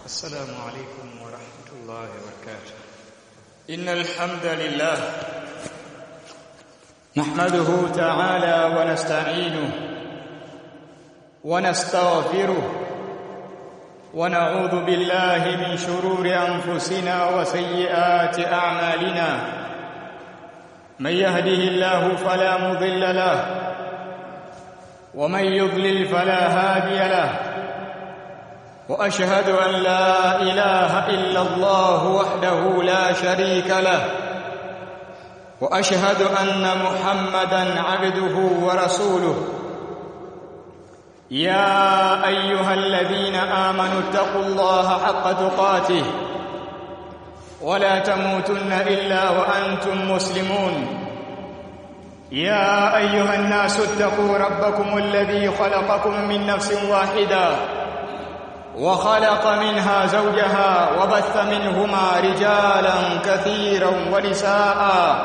السلام عليكم ورحمة الله وبركاته إن الحمد لله نحمده تعالى ونستعينه ونستغفره ونعوذ بالله من شرور أنفسنا وسيئات أعمالنا من يهده الله فلا مضل له ومن يضلل فلا هادي له واشهد ان لا اله الا الله وحده لا شريك له واشهد ان محمدا عبده ورسوله يا ايها الذين امنوا اتقوا الله حق تقاته ولا تموتن الا وانتم مسلمون يا ايها الناس اتقوا ربكم الذي خلقكم من نفس واحده وخلق منها زوجها وبث منهما رجالا كثيرا ونساء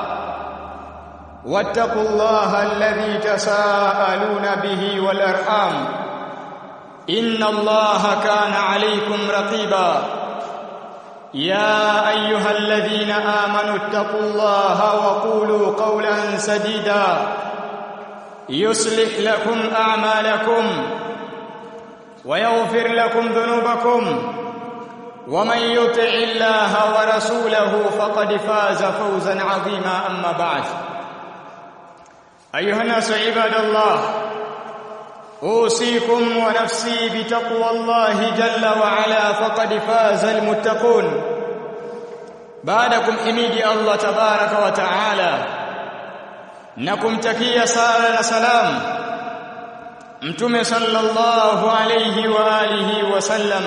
واتقوا الله الذي تساءلون به والارحام ان الله كان عليكم رقيبا يا ايها الذين امنوا اتقوا الله وقولوا قولا سديدا يصلح لكم اعمالكم ويغفر لكم ذنوبكم ومن يطع الله ورسوله فقد فاز فوزا عظيما اما بعد ايها الناس عباد الله اوصيكم ونفسي بتقوى الله جل وعلا فقد فاز المتقون بعدكم حميدي الله تبارك وتعالى nakumtakia sala na salam mtume sallallahu alayhi wa alihi wa sallam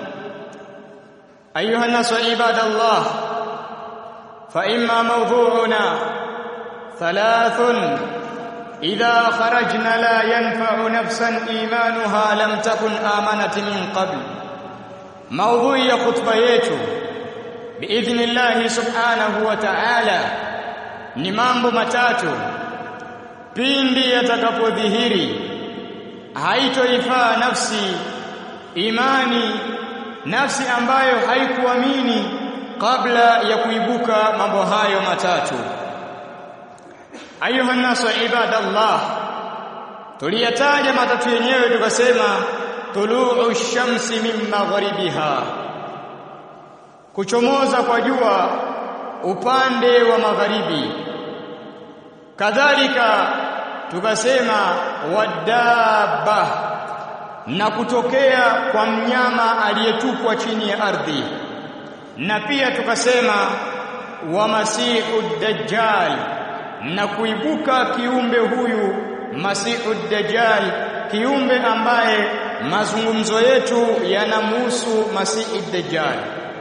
ayuha nasu ibadallah fa imma mawdu'una thalathun idha kharajna la yanfa'u nafsan imanuha lam takun amanat min qabl mawdu'i ya khutba yetu biidhnillah subhanahu wa ta'ala ni mambo matatu pindi yatakapodhihiri haitoifaa nafsi imani nafsi ambayo haikuamini kabla ya kuibuka mambo hayo matatu ayuha nasu ibadallah tuliyataja matatu yenyewe tukasema tuluu shamsi min magharibiha kuchomoza kwa jua upande wa magharibi kadhalika tukasema wadaba na kutokea kwa mnyama aliyetupwa chini ya ardhi na pia tukasema wa masihu dajjal na kuibuka kiumbe huyu masihu dajjal kiumbe ambaye mazungumzo yetu yanamhusu masihi dajjal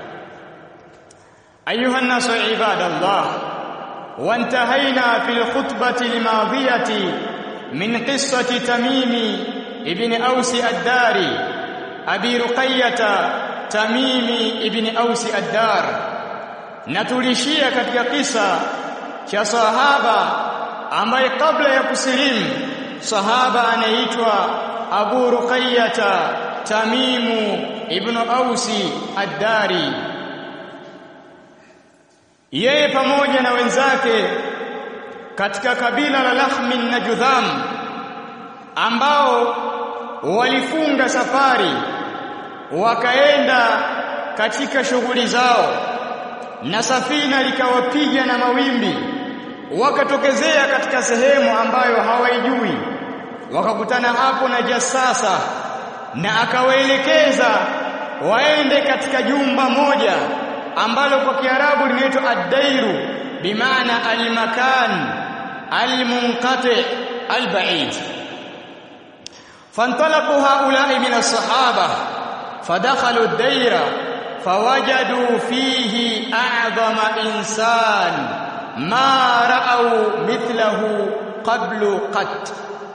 ayuha nasu ibadallah وانتهينا في الخطبة الماضية من قصة تميم ابن أوس الداري أبي رقية تميم ابن أوس الدار natulishia katika kisa cha sahaba ambaye kabla ya kusilimu sahaba anaitwa Abu Ruqayyata Tamimu ibn Ausi ad-Dari yeye pamoja na wenzake katika kabila la Lahmin na Judham ambao walifunga safari wakaenda katika shughuli zao na safina likawapiga na mawimbi wakatokezea katika sehemu ambayo hawaijui wakakutana hapo na jasasa na akawaelekeza waende katika jumba moja ambalo kwa Kiarabu linaitwa ad-dairu bimaana al-makan al-munqati al-ba'id fantalaqu haula'i min as-sahaba fadakhalu ad-daira fawajadu fihi a'zama insan ma ra'aw mithlahu qablu qat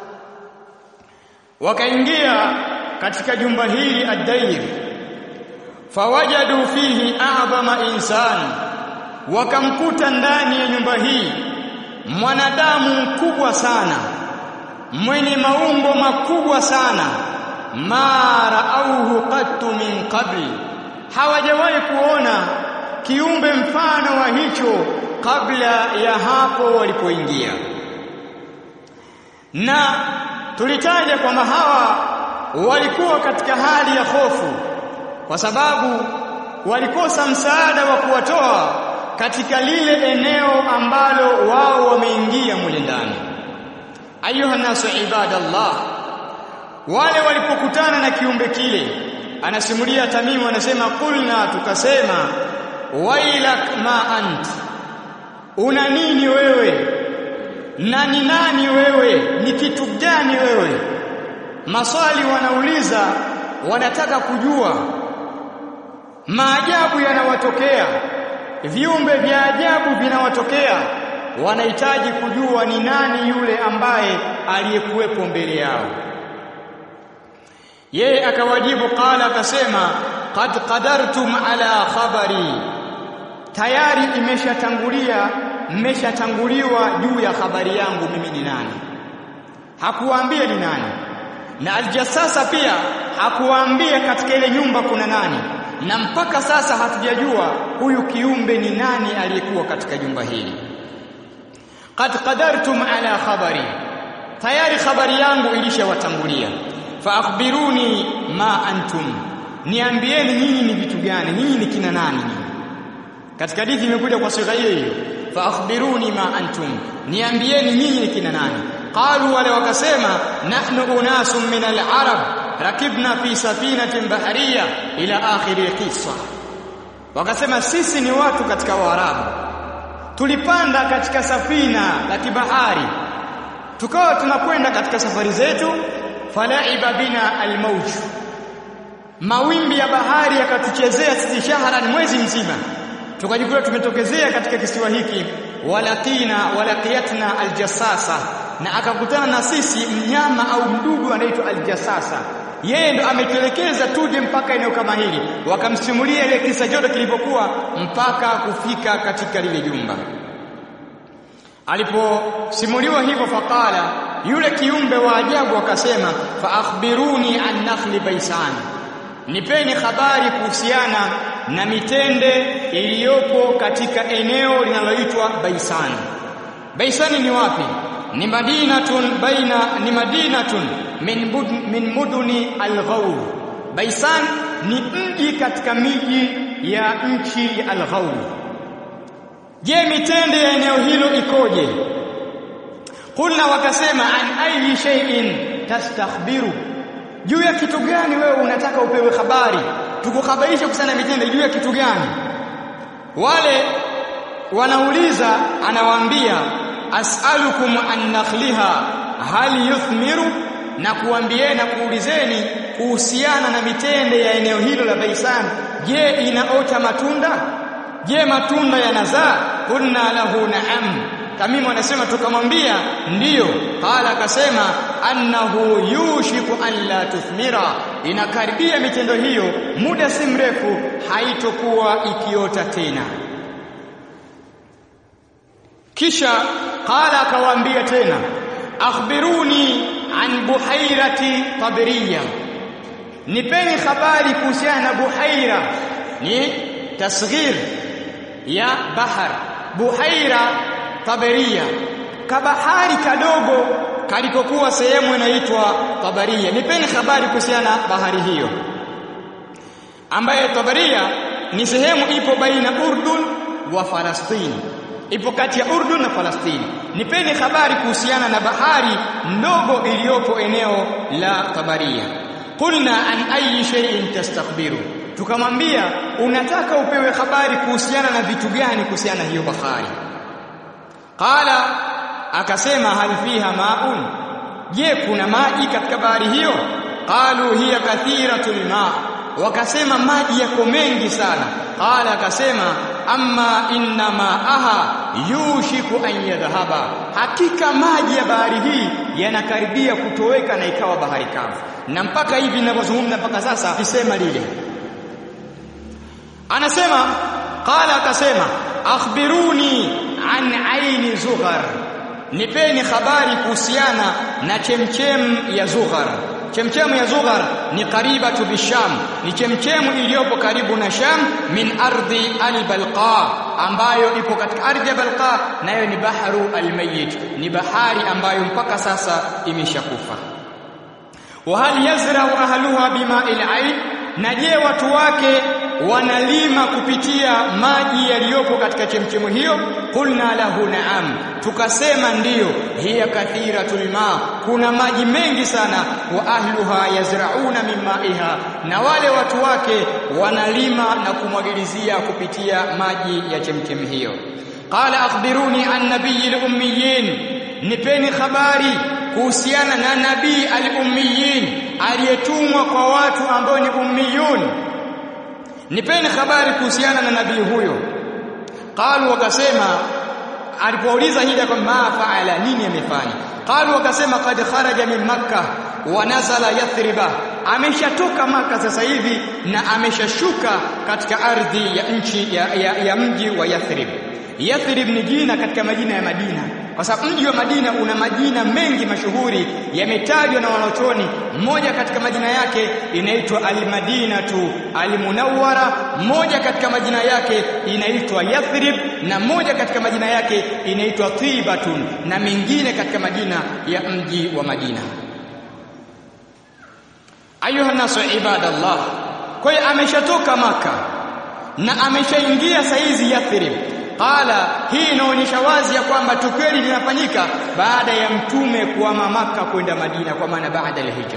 wakaingia katika jumba hili ad-dair fawajadu fihi a'zama insan wakamkuta ndani ya nyumba hii mwanadamu mkubwa sana mwenye maumbo makubwa sana ma raauhu qattu min qabli hawajawahi kuona kiumbe mfano wa hicho kabla ya hapo walipoingia na tulitaja kwamba hawa walikuwa katika hali ya hofu kwa sababu walikosa msaada wa kuwatoa katika lile eneo ambalo wao wameingia mule ndani ayuha nasu ibadallah wale walipokutana na kiumbe kile anasimulia tamimu anasema kulna tukasema wailak ma ant una nini wewe na ni nani wewe ni kitu gani wewe maswali wanauliza wanataka kujua maajabu yanawatokea viumbe vya ajabu vinawatokea wanahitaji kujua ni nani yule ambaye aliyekuwepo mbele yao yeye akawajibu qala akasema qad qadartum ala khabari tayari imeshatangulia mmeshatanguliwa juu ya habari yangu mimi ni nani hakuwaambia ni nani na aljasasa pia hakuwaambia katika ile nyumba kuna nani na mpaka sasa hatujajua huyu kiumbe ni nani aliyekuwa katika jumba hili qad qadartum ala khabari tayari habari yangu ilishawatangulia fa akhbiruni ma antum niambieni nyinyi ni vitu gani nyinyi ni kina nani nyinyi katika hadithi imekuja kwa sigha hiyo hiyo fa akhbiruni ma antum niambieni nyinyi ni kina nani qalu wale wakasema nahnu unasun min al-arab rakibna fi safinatin bahariya ila akhiri qissa wakasema sisi ni watu katika waarabu tulipanda katika safina la kibahari tukawa tunakwenda katika safari zetu falaiba bina almauj mawimbi ya bahari yakatuchezea sisi shahran mwezi mzima tukajikuta tumetokezea katika kisiwa hiki walaqina walaqiyatna aljassasa na akakutana na sisi mnyama au mdudu anaitwa aljassasa yeye ndo ametuelekeza tuje mpaka eneo kama hili wakamsimulia ile kisa jote kilipokuwa mpaka kufika katika lile jumba aliposimuliwa hivyo faqala yule kiumbe wa ajabu akasema fa akhbiruni an nakhli baisan nipeni habari kuhusiana na mitende iliyopo katika eneo linaloitwa Baisan. Baisani ni wapi? Ni madinatun baina ni madinatun min, bud, min muduni al-Ghawr. Baisan ni mji katika miji ya nchi ya al-Ghawr. Je, mitende ya eneo hilo ikoje? Kulna wakasema an ayi shay'in tastakhbiru juu ya kitu gani wewe unataka upewe habari tukuhabarisha kusana mitende juu ya kitu gani wale wanauliza anawaambia as'alukum an nakhliha hal yuthmiru na kuambieni na kuulizeni kuhusiana na mitende ya eneo hilo la Baisan je inaota matunda je matunda yanazaa kunna lahu na'am Tamimu anasema tukamwambia ndiyo qala akasema annahu yushiku an la tuthmira inakaribia mitendo hiyo muda si mrefu haitokuwa ikiota tena kisha qala akawaambia tena akhbiruni an buhairati tabriya nipeni habari kuhusiana na buhaira ni tasghir ya bahar buhaira tabaria kabahari kadogo kalikokuwa sehemu inaitwa tabaria nipeni habari kuhusiana bahari hiyo ambaye tabaria ni sehemu ipo baina urdun wa falastini ipo kati ya urdun na falastini nipeni habari kuhusiana na bahari ndogo iliyopo eneo la tabaria qulna an ayi shay'in tastakbiru tukamwambia unataka upewe habari kuhusiana na vitu gani kuhusiana na hiyo bahari qala akasema hal fiha maun je kuna maji katika bahari hiyo qalu hiya kathiratul ma wakasema maji yako mengi sana qala akasema amma inna ma'aha yushiku an yadhhaba hakika maji ya bahari hii yanakaribia kutoweka na ikawa bahari kavu na mpaka hivi ninavyozungumza mpaka sasa kisema lile anasema qala akasema akhbiruni an aini zughar nipeni habari kuhusiana na chemchem ya zughar chemchemu ya Zughar ni qaribatu bisham ni chemchemu iliyopo karibu na Sham min ardhi al-Balqa ambayo ipo katika ardhi ya Balqa nayo ni baharu al-Mayyit ni bahari ambayo mpaka sasa imeshakufa wa hal yazra'u ahluha bima'il 'ain na je watu wake wanalima kupitia maji yaliyopo katika chemchemu hiyo qulna lahu na'am tukasema ndiyo hiya kathiratul ma kuna maji mengi sana wa ahluha yazrauna min ma'iha na wale watu wake wanalima na kumwagilizia kupitia maji ya chemchemu hiyo qala akhbiruni an nabiyil ummiyin nipeni habari kuhusiana na nabii al-ummiyin aliyetumwa kwa watu ambao ni ummiyun nipeni habari kuhusiana na nabii huyo qalu wakasema alipouliza hida kwa ma faala nini amefanya qalu wakasema qad kharaja min makkah wa nazala yathriba ameshatoka maka sasa hivi na ameshashuka katika ardhi ya nchi ya, ya, ya mji wa Yathrib Yathrib ni jina katika majina ya Madina kwa sababu mji wa Madina una majina mengi mashuhuri yametajwa na wanachuoni mmoja katika majina yake inaitwa al-Madinatu al-Munawwara moja katika majina yake inaitwa Yathrib na moja katika majina yake inaitwa Tibatun na mengine katika majina ya mji wa Madina ayuha nasu ibadallah kwa hiyo ameshatoka maka na ameshaingia saizi Yathrib qala hii inaonyesha wazi ya kwamba tukio linafanyika baada ya mtume kuhama maka kwenda Madina kwa maana baada ya hijra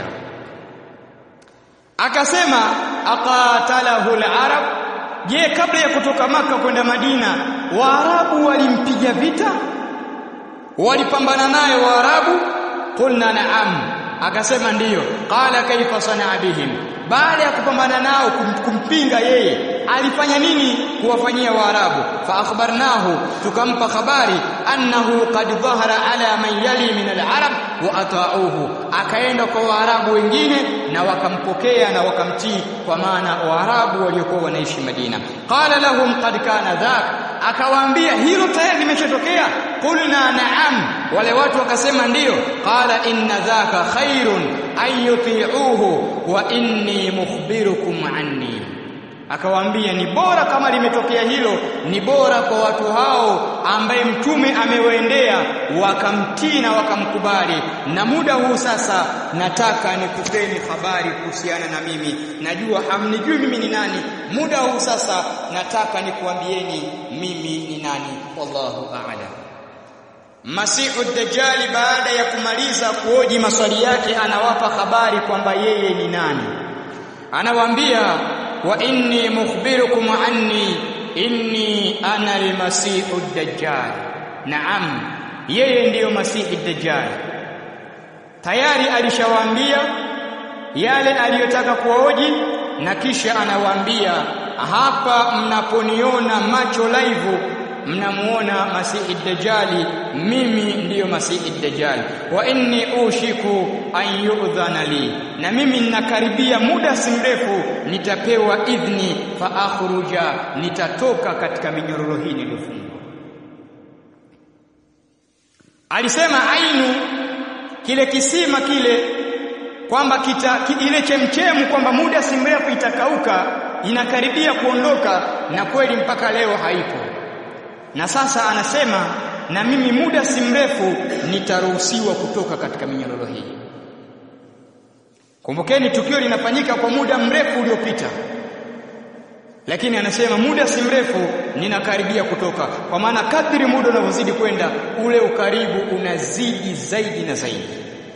akasema aqatalahu al-arab je kabla ya kutoka maka kwenda Madina waarabu walimpiga vita walipambana naye waarabu qulna na'am akasema ndiyo qala kaifa sanaa bihim baada ya kupambana nao kum, kumpinga yeye alifanya nini kuwafanyia waarabu fa akhbarnahu tukampa habari annahu qad dhahara ala man yali min al-arab wa ata'uhu akaenda kwa waarabu wengine na wakampokea na wakamtii kwa maana waarabu waliokuwa wanaishi Madina qala lahum qad kana dhak akawaambia hilo tayari limeshatokea qulna na'am wale watu wakasema ndiyo qala inna dhaka khairun an yuti'uhu wa inni mukhbirukum anni akawaambia ni bora kama limetokea hilo ni bora kwa watu hao ambaye mtume amewaendea wakamtii na wakamkubali na muda huu sasa nataka nikupeni habari kuhusiana na mimi najua hamnijui mimi ni nani muda huu sasa nataka nikuambieni mimi ni nani wallahu a'lam Masihu Dajjali baada ya kumaliza kuoji maswali yake anawapa habari kwamba yeye ni nani anawaambia wa inni mukhbirukum anni inni ana almasihu dajjal naam yeye ndiyo masihi dajjal tayari alishawaambia yale aliyotaka kuwaoji na kisha anawaambia hapa mnaponiona macho live mnamuona masihi dajjali mimi ndiyo masihi dajjali wa inni ushiku an yu'dhana li na mimi ninakaribia muda si mrefu nitapewa idhni fa akhruja nitatoka katika minyororo hii niliyofungwa alisema ainu kile kisima kile kwamba kita ile chemchemu kwamba muda si mrefu itakauka inakaribia kuondoka na kweli mpaka leo haipo na sasa anasema na mimi muda si mrefu nitaruhusiwa kutoka katika minyororo hii kumbukeni tukio linafanyika kwa muda mrefu uliopita lakini anasema muda si mrefu ninakaribia kutoka kwa maana kadri muda unavyozidi kwenda ule ukaribu unazidi zaidi na zaidi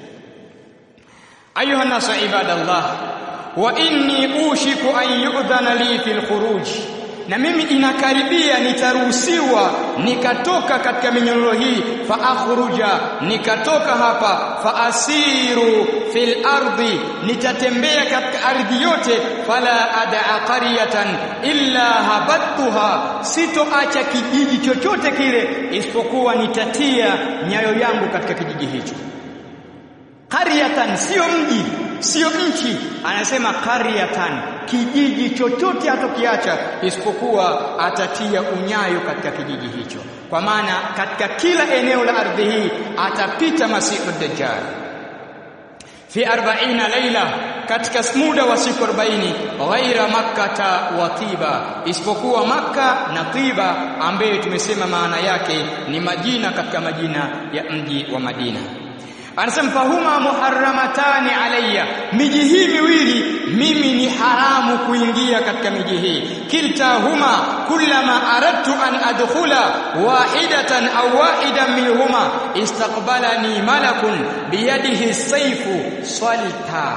ayuha nasu ibadallah wa inni ushiku an yu'dhana li fil khuruj na mimi inakaribia nitaruhusiwa nikatoka katika minyororo hii fa akhruja nikatoka hapa fa asiru fil ardi nitatembea katika ardhi yote fala ad'a qaryatan illa habattuha sitoacha kijiji chochote kile isipokuwa nitatia nyayo yangu katika kijiji hicho qaryatan sio mji sio nchi anasema qaryatan kijiji chochote hatokiacha isipokuwa atatia unyayo katika kijiji hicho kwa maana katika kila eneo la ardhi hii atapita masihu dajjal fi 40 laila katika muda wa siku 40 ghaira makkata wa tiba isipokuwa makka na tiba ambaye tumesema maana yake ni majina katika majina ya mji wa Madina anasema fahuma muharramatani alayya miji hii miwili mimi ni haramu kuingia katika miji hii kiltahuma kullama aradtu an adkhula wahidatan aw wahidan minhuma istaqbalani malakun biyadihi sayfu salta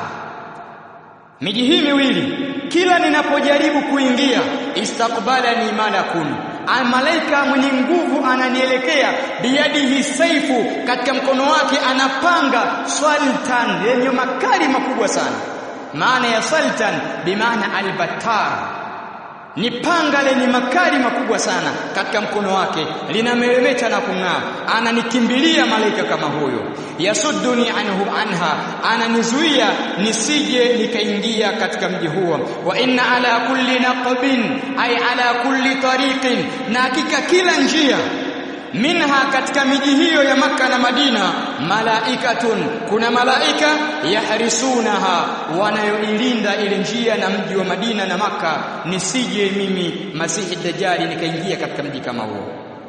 miji hii miwili kila ninapojaribu kuingia istaqbalani malakun malaika mwenye nguvu ananielekea biyadihi saifu katika mkono wake anapanga sultan yenye makali makubwa sana maana ya sultan bimaana albatar ni panga lenye makali makubwa sana katika mkono wake linameremeta na kung'aa ananikimbilia malaika kama huyo yasudduni anhu anha ananizuia nisije nikaingia katika mji huo wa inna ala kulli naqbin ay ala kulli tariqin na hakika kila njia minha katika miji hiyo ya maka na Madina malaikatun kuna malaika yahrisunaha wanayoilinda ile njia na mji wa Madina na maka nisije mimi masihi dajjali nikaingia katika mji kama huo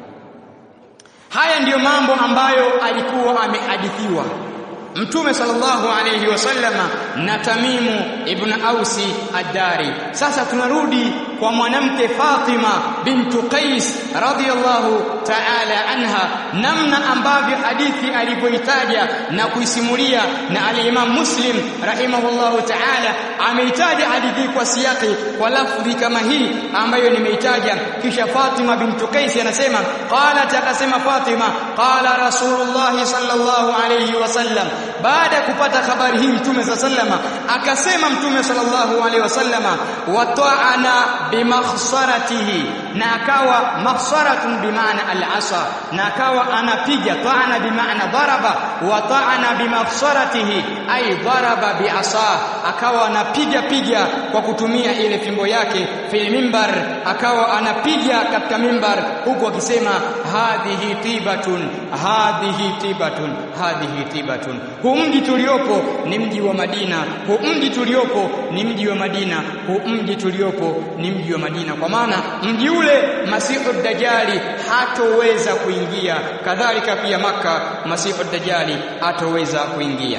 haya ndiyo mambo ambayo alikuwa amehadithiwa Mtume sallallahu alayhi wasallama na Tamimu ibn Ausi ad-Dari. Sasa tunarudi kwa mwanamke Fatima bintu Qais radhiyallahu ta'ala anha, namna ambavyo hadithi alivyoitaja na kuisimulia, na al-Imam Muslim rahimahullahu ta'ala ameitaja hadithi kwa siyaki kwa lafdhi kama hii ambayo nimeitaja. Kisha Fatima bintu Qais anasema qalat, akasema Fatima qala Rasulullah sallallahu alayhi wasallam baada ya kupata habari hii mtume sallama akasema mtume sallallahu alaihi wasallama wata'ana bimakhsaratihi na akawa makhsaratun bimaana al-asa na akawa anapiga ta'ana bimaana daraba wa ta'ana bimakhsaratihi ay daraba bi'asa akawa anapiga piga kwa kutumia ile fimbo yake fil mimbar akawa anapiga katika mimbar huku akisema hadhihi tibatun hadhihi tibatun hadhihi tibatun huu mji tuliopo ni mji wa Madina huu mji tuliopo ni mji wa Madina huu mji tuliopo ni mji wa Madina kwa maana mji ule Masihu Dajjali hatoweza kuingia kadhalika pia maka Masihu Dajjali hatoweza kuingia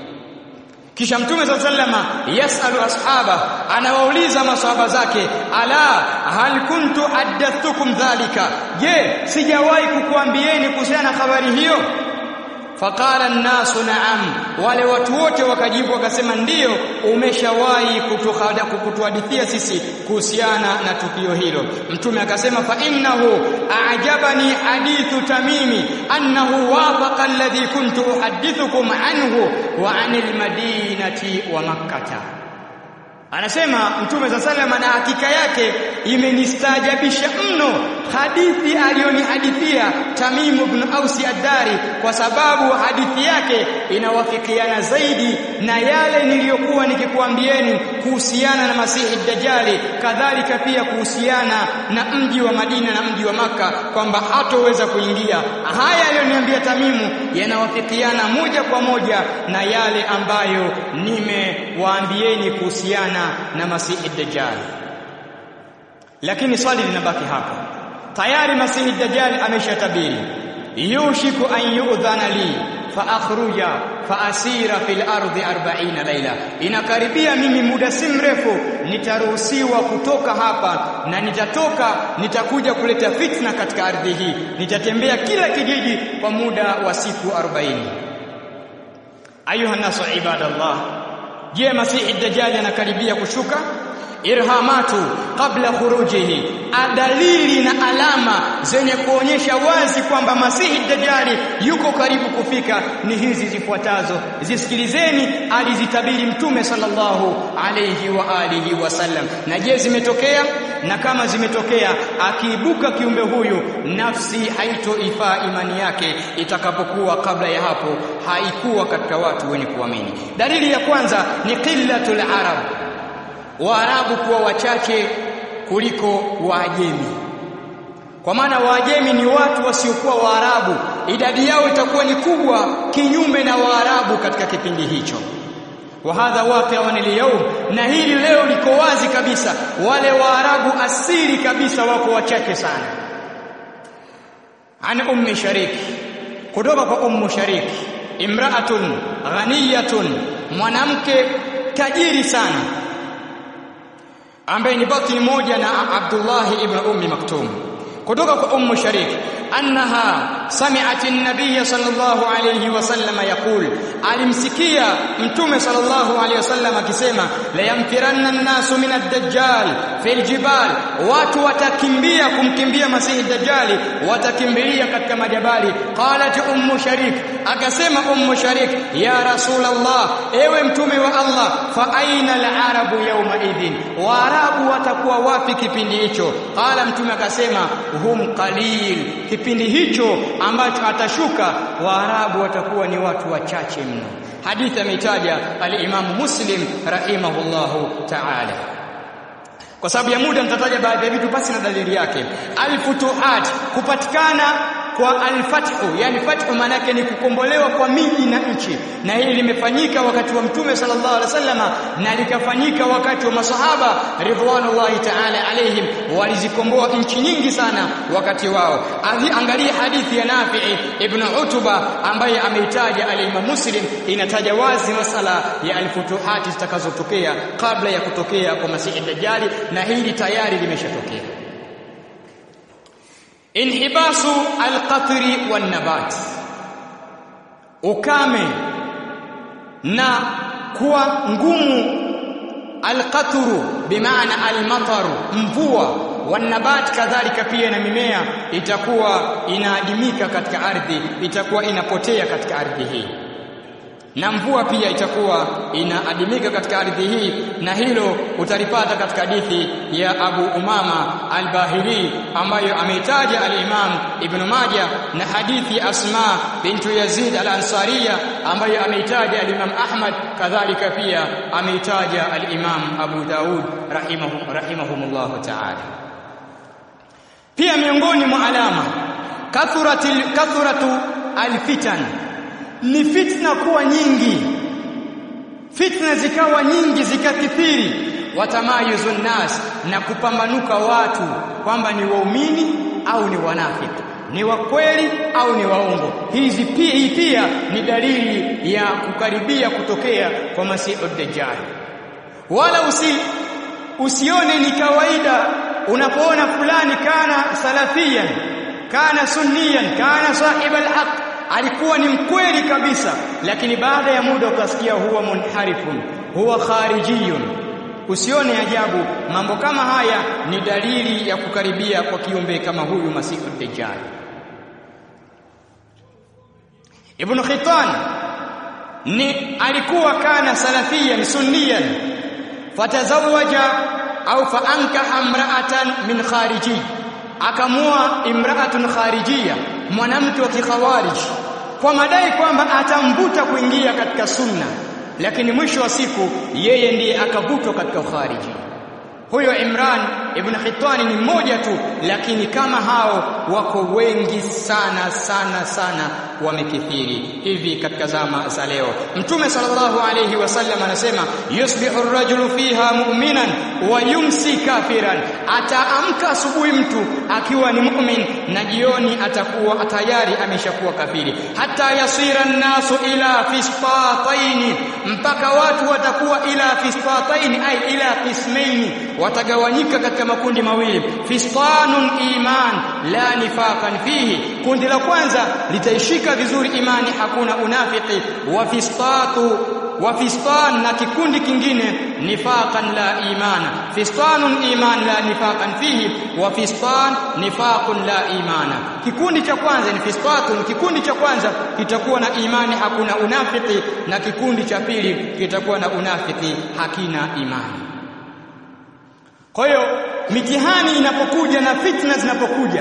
kisha mtume sa sallama yasalu ashaba anawauliza masahaba zake ala hal kuntu haddathukum dhalika je sijawahi kukuambieni kuhusiana na habari hiyo faqala an-nasu na'am wale watu wote wakajibu wakasema ndiyo umeshawahi kutuhadithia sisi kuhusiana na tukio hilo mtume akasema fa innahu a'jabani hadithu tamimi annahu wafaqa alladhi kuntu uhaddithukum anhu wa 'anil madinati wa makkah Anasema Mtume za salama na hakika yake imenistaajabisha mno hadithi aliyonihadithia Tamim ibn Ausi ad-Dari kwa sababu hadithi yake inawafikiana zaidi na yale niliyokuwa nikikuambieni kuhusiana na Masihi Dajjali kadhalika pia kuhusiana na mji wa Madina na mji wa maka kwamba hatoweza kuingia haya aliyoniambia Tamimu yanawafikiana moja kwa moja na yale ambayo nimewaambieni kuhusiana na Masihi Dajjal lakini swali linabaki hapa tayari Masihi Dajjal ameshatabiri yushiku an yu'dhana li fa akhruja fa asira fil ardi 40 laila inakaribia mimi muda si mrefu nitaruhusiwa kutoka hapa na nitatoka nitakuja kuleta fitna katika ardhi hii nitatembea kila kijiji kwa muda wa siku 40 ayuha nasu ibadallah je masihi dajjal anakaribia kushuka irhamatu kabla khurujihi adalili na alama zenye kuonyesha wazi kwamba masihi dajjali yuko karibu kufika ni hizi zifuatazo zisikilizeni alizitabiri mtume sallallahu alayhi wa alihi wasallam na je zimetokea na kama zimetokea akiibuka kiumbe huyu nafsi haitoifaa imani yake itakapokuwa kabla ya hapo haikuwa katika watu wenye kuamini dalili ya kwanza ni qillatul arab Waarabu kuwa wachache kuliko Waajemi. Kwa maana Waajemi ni watu wasiokuwa Waarabu, idadi yao itakuwa ni kubwa kinyume na Waarabu katika kipindi hicho. wa hadha waqi'un al-yawm na hili leo liko wazi kabisa wale waarabu asili kabisa wako wachache sana an ummi sharik kutoka kwa ummu sharik imra'atun ghaniyatun mwanamke tajiri sana ambaye ni batni moja na Abdullah ibn Ummi Maktum kutoka kwa Ummu Sharik annaha sami'at an-nabiy sallallahu alayhi wasallam yaqul alimsikia mtume sallallahu alayhi wasallam akisema la yamtiranna an-nasu min ad-dajjal fil jibal watu watakimbia kumkimbia masihi dajjali watakimbilia katika majabali qalat ummu sharik akasema ummu sharik ya rasulullah ewe mtume wa Allah fa aina al-arabu yawma idhin waarabu watakuwa wapi kipindi hicho qala mtume akasema hum qalil kipindi hicho ambacho atashuka waarabu watakuwa ni watu wachache mno hadithi ameitaja al-Imam Muslim rahimahullahu ta'ala kwa sababu ya muda nitataja baadhi ya vitu basi na dalili yake al-futuhat kupatikana kwa al-fathu yani fathu maana yake ni kukombolewa kwa miji na nchi na hili limefanyika wakati wa mtume sallallahu alaihi wasallama na likafanyika wakati wa masahaba ridwanullahi ta'ala alaihim walizikomboa nchi nyingi sana wakati wao angalia hadithi ya Nafi'i ibn Utuba ambaye ameitaja al-Imam Muslim inataja wazi masala ya al-futuhati zitakazotokea kabla ya kutokea kwa Masihi Dajjali na hili tayari limeshatokea inhibasu alqatri wan nabat ukame na kuwa ngumu alqatru bimaana almataru mvua wanabat kadhalika pia na mimea itakuwa inaadimika katika ardhi itakuwa inapotea katika ardhi hii na mvua pia itakuwa inaadimika katika ardhi hii na hilo utalipata katika hadithi ya Abu Umama al-Bahili ambayo ameitaja al-Imam Ibn Majah na hadithi Asma bintu Yazid al-Ansariya ambayo ameitaja al-Imam Ahmad kadhalika pia ameitaja al-Imam Abu Daud rahimahum rahimahumullah ta'ala pia miongoni mwa alama kathuratil kathuratu al-fitan ni fitna kuwa nyingi fitna zikawa nyingi zikakithiri watamayuzun nas na kupambanuka watu kwamba ni waumini au ni wanafiki ni wa kweli au ni waongo hizi pia hii pia ni dalili ya kukaribia kutokea kwa masihu dajjal wala usi usione ni kawaida unapoona fulani kana salafiyan kana sunniyan kana sahib alhaq alikuwa ni mkweli kabisa lakini baada ya muda ukasikia huwa munharifun huwa kharijiyun usione ajabu mambo kama haya ni dalili ya kukaribia kwa kiumbe kama huyu masihu dajjal ibn khitan ni alikuwa kana salafiyan sunniyan fatazawaja au faankaha imra'atan min khariji akamua imra'atun kharijiyya mwanamke wa kikhawarij kwa madai kwamba atamvuta kuingia katika sunna lakini mwisho wa siku yeye ndiye akavutwa katika ukhariji huyo Imran ibn Khitani ni mmoja tu lakini kama hao wako wengi sana sana sana wamekithiri hivi katika zama za leo mtume sallallahu alayhi wasallam anasema yusbihu ar-rajulu fiha mu'minan wa yumsi kafiran ataamka asubuhi mtu akiwa ni mu'min na jioni atakuwa tayari ameshakuwa kafiri hata yasira an-nasu ila fisfataini mpaka watu watakuwa ila fisfataini ay ila qismaini watagawanyika katika makundi mawili fistanun iman la nifaqan fihi kundi la kwanza litaishika vizuri imani hakuna unafiki wa fistatu wa fistan na kikundi kingine nifaqan la imana fistanun iman la nifaqan fihi wa fistan nifaqun la imana kikundi cha kwanza ni fistatun kikundi cha kwanza kitakuwa na imani hakuna unafiki na kikundi cha pili kitakuwa na unafiki hakina imani kwa hiyo mitihani inapokuja na fitna zinapokuja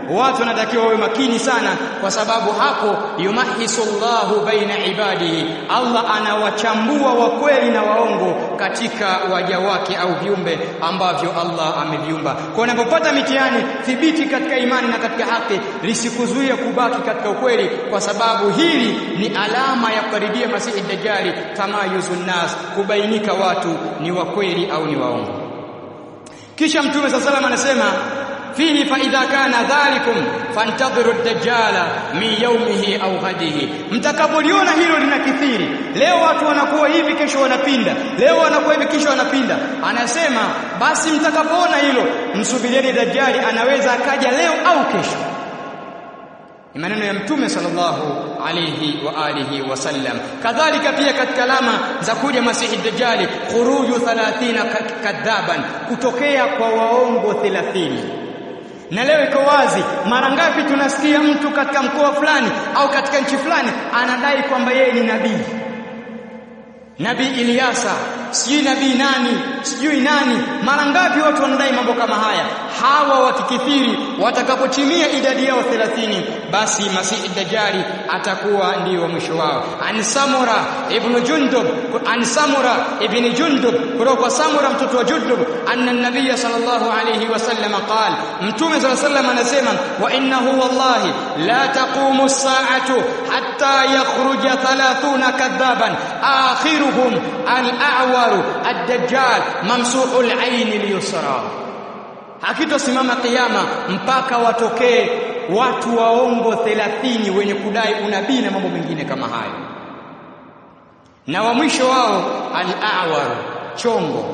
watu wanatakiwa wawe makini sana kwa sababu hapo yumahisu Allahu baina ibadihi Allah anawachambua wa kweli na waongo katika waja wake au viumbe ambavyo Allah ameviumba kwa unapopata mitihani thibiti katika imani na katika haki lisikuzuia kubaki katika ukweli kwa sababu hili ni alama ya kukaribia masihi dajjali tamayuzun nas kubainika watu ni wa kweli au ni waongo kisha mtume sallallahu alayhi anasema fihi fa idha kana dhalikum fantadhiru ad-dajjala min yawmihi au ghadihi mtakapoliona hilo linakithiri leo watu wanakuwa hivi kesho wanapinda leo wanakuwa hivi kesho wanapinda anasema basi mtakapoona hilo msubirieni dajjali anaweza akaja leo au kesho ni maneno ya mtume sallallahu alayhi wa alihi wasallam kadhalika pia katika alama za kuja masihi dajjali khuruju 30 kadhaban kutokea kwa waongo 30 na leo iko wazi mara ngapi tunasikia mtu katika mkoa fulani au katika nchi fulani anadai kwamba yeye ni nabii nabii Ilyasa sijui nabii nani sijui nani mara ngapi watu wanadai mambo kama haya hawa wakikithiri watakapotimia idadi yao 30 basi masihi dajjali atakuwa ndio mwisho wao an samura ibn jundub an samura ibn jundub kutoka samura mtoto wa jundub anna nabiy sallallahu alayhi wasallam qala mtume sallallahu alayhi wasallam anasema wa innahu wallahi la taqumu as-sa'atu hatta yakhruja 30 kadhaban akhiruhum al-a'wa الأعور الدجال ممسوح العين اليسرى hakitosimama kiyama mpaka watokee watu waongo 30 wenye kudai unabii na mambo mengine kama hayo na wa mwisho wao al-a'war chongo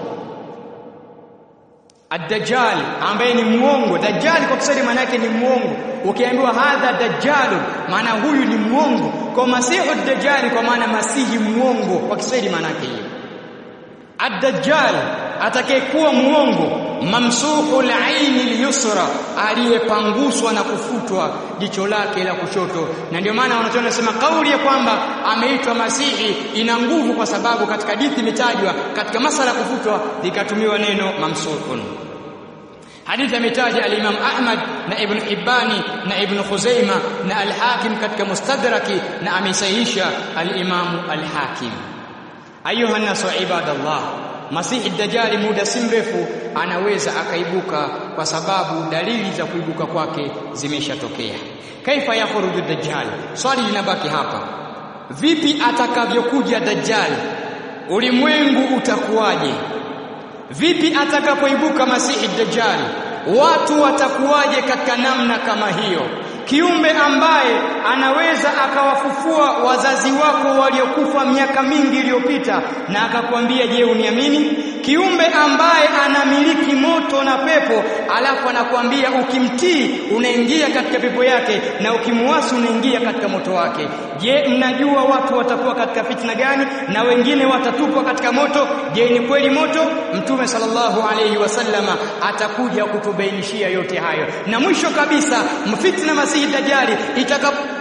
ad-dajjal ambaye ni muongo dajjal kwa Kiswahili maana yake ni muongo ukiambiwa hadha dajjal maana huyu ni muongo kwa masihu ad-dajjal kwa maana masihi muongo kwa Kiswahili maana yake hiyo Ad-Dajjal atakayekuwa muongo mamsuhul aini al-yusra aliyepanguswa na kufutwa jicho lake la kushoto na ndio maana wanachoona nasema kauli ya kwamba ameitwa masihi ina nguvu kwa sababu katika hadithi imetajwa katika masala ya kufutwa likatumiwa neno mamsuhun hadithi ametaja al-Imam Ahmad na Ibn Hibbani na Ibn Khuzaima na al-Hakim katika Mustadraki na amesahihisha al-Imam al-Hakim ayuha nasu ibadallah masihi dajjali muda si mrefu anaweza akaibuka kwa sababu dalili za kuibuka kwake zimeshatokea kaifa yakhruju dajjal swali linabaki hapa vipi atakavyokuja dajjal ulimwengu utakuwaje vipi atakapoibuka masihi dajjal watu watakuwaje katika namna kama hiyo kiumbe ambaye anaweza akawafufua wazazi wako waliokufa miaka mingi iliyopita na akakwambia je uniamini kiumbe ambaye anamiliki moto na pepo alafu anakuambia ukimtii unaingia katika pepo yake na ukimuasi unaingia katika moto wake je mnajua watu watakuwa katika fitna gani na wengine watatupwa katika moto je ni kweli moto mtume sallallahu alayhi wasallama atakuja kutubainishia yote hayo na mwisho kabisa mfitna masihi dajjali